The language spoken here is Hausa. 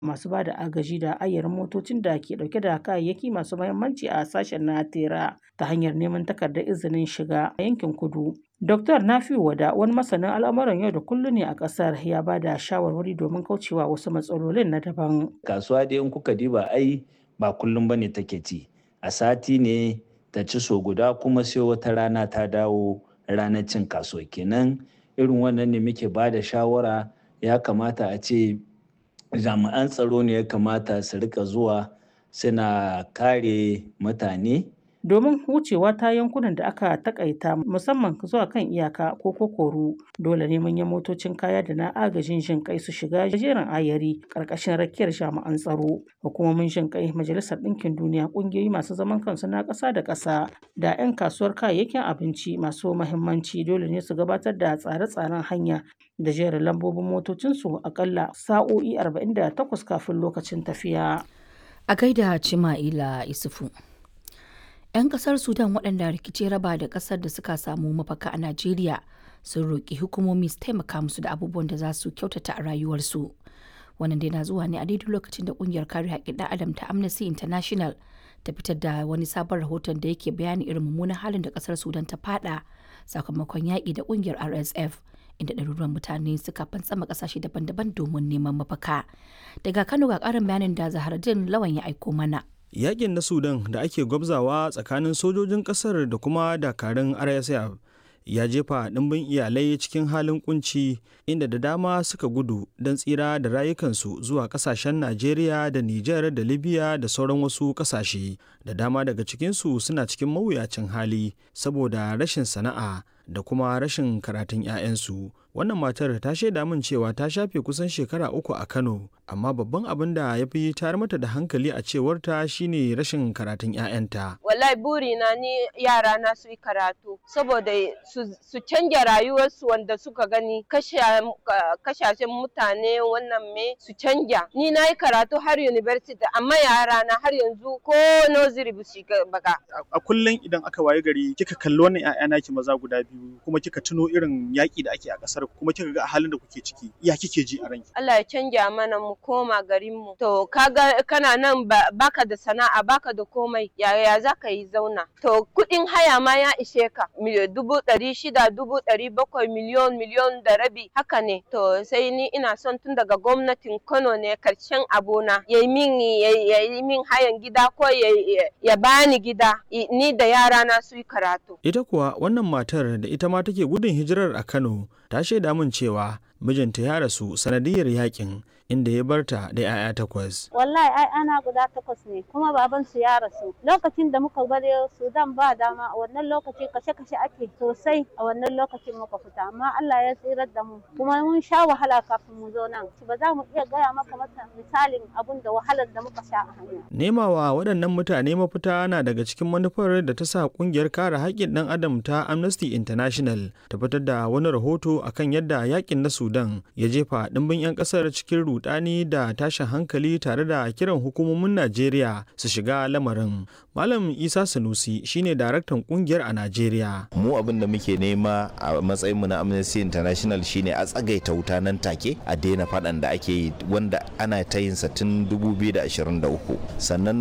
masu ba da agaji da ayyarin motocin da ke dauke da kayayyaki masu mahimmanci a sashen na tera ta hanyar neman takardar izinin shiga a yankin kudu. Dr. Nafiu Wada wani masanin al'amuran yau da kullum ne a ƙasar ya ba da shawarwari domin kaucewa wasu matsalolin na daban. Kasuwa dai in kuka diba ai ba kullum bane take ci. A sati ne ta ci so guda kuma sai wata rana ta dawo ranar cin kasuwa kenan irin wannan ne muke ba da shawara ya kamata a ce jami'an tsaro ne ya kamata su rika zuwa suna kare mutane domin wucewa ta yankunan da aka takaita musamman zuwa kan iyaka ko kokoru dole ne manyan motocin kaya da na agajin jin kai su shiga jerin ayari karkashin rakiyar jami'an tsaro hukumomin jin kai majalisar ɗinkin duniya ƙungiyoyi masu zaman kansu na ƙasa da ƙasa da 'yan kasuwar kayayyakin abinci masu mahimmanci dole ne su gabatar da tsare-tsaren hanya da jerin lambobin motocinsu akalla sa'o'i 48 kafin lokacin tafiya. A gaida Cima'ila Isufu. 'Yan kasar Sudan waɗanda rikici raba da ƙasar da suka samu mafaka a Najeriya sun roƙi hukumomi su taimaka musu da abubuwan da za su kyautata a rayuwarsu. Wannan dai na zuwa ne a daidai lokacin da ƙungiyar kare haƙƙin ɗan adam ta Amnesty International ta fitar da wani sabon rahoton da yake bayani irin mummunan halin da ƙasar Sudan ta fada sakamakon yaƙi da ƙungiyar RSF. inda ɗaruruwan mutane suka fantsama ƙasashe daban-daban domin neman mafaka. Daga Kano ga ƙarin bayanin da Zaharaddin Lawan ya aiko mana. Yakin na Sudan da ake gwabzawa tsakanin sojojin ƙasar da kuma dakarun RSF ya jefa ɗimbin iyalai cikin halin kunci inda da dama suka gudu don tsira da rayukansu zuwa ƙasashen Najeriya da Nijar da Libya da sauran wasu ƙasashe. Da dama daga cikinsu suna cikin mawuyacin hali saboda rashin sana'a da kuma rashin karatun 'ya'yansu. Wannan matar ta shaida min cewa ta shafe kusan shekara uku a Kano, amma babban abin da ya fi tayar mata da hankali a cewarta shine rashin karatun 'ya'yanta. Wallahi burina ni yara na su yi karatu saboda su canja rayuwarsu wanda suka gani kashashen mutane wannan me su canja. Ni na yi karatu har university amma yara na har yanzu ko nursery ba su baka. A kullum idan aka waye gari kika kalli wannan 'ya'ya naki maza guda biyu kuma kika tuno irin yaƙi da ake a ƙasar kuma kika ga halin da kuke ciki ya kike ji a ranki Allah ya canja mana mu koma garin mu to kaga kana nan baka da sana'a baka da komai yaya za ka yi zauna to kuɗin haya ma ya ishe ka dubu ɗari shida dubu ɗari bakwai miliyon miliyon da rabi haka ne to sai ni ina son tun daga gwamnatin Kano ne karshen abona ya yi min ya yi min hayan gida ko ya bani gida ni da yara na su yi karatu ita kuwa wannan matar da ita ma take gudun hijirar a Kano ta shaida min cewa mijinta ya rasu sanadiyar yakin inda ya barta da 'ya'ya takwas. Wallahi ai ana guda takwas ne kuma baban su ya rasu. Lokacin da muka bar Sudan ba dama a wannan lokaci kashe-kashe ake sosai a wannan lokacin muka fita amma Allah ya tsirar da mu kuma mun sha wahala kafin mu zo nan. Ba za mu iya gaya maka masa misalin abun da wahalar da muka sha a hanya. Nemawa waɗannan mutane mafita na daga cikin manufar da ta sa ƙungiyar kare haƙƙin ɗan adam ta Amnesty International ta fitar da wani rahoto akan yadda yakin na Sudan ya jefa ɗimbin 'yan ƙasar cikin rudani da tashin hankali tare da kiran hukumomin Najeriya su shiga lamarin. Malam Isa Sanusi shine daraktan kungiyar a Najeriya. Mu abin da muke nema a matsayinmu na Amnesty International shine a tsagaita wuta nan take a daina faɗan da ake yi wanda ana ta yin sa tun 2023 sannan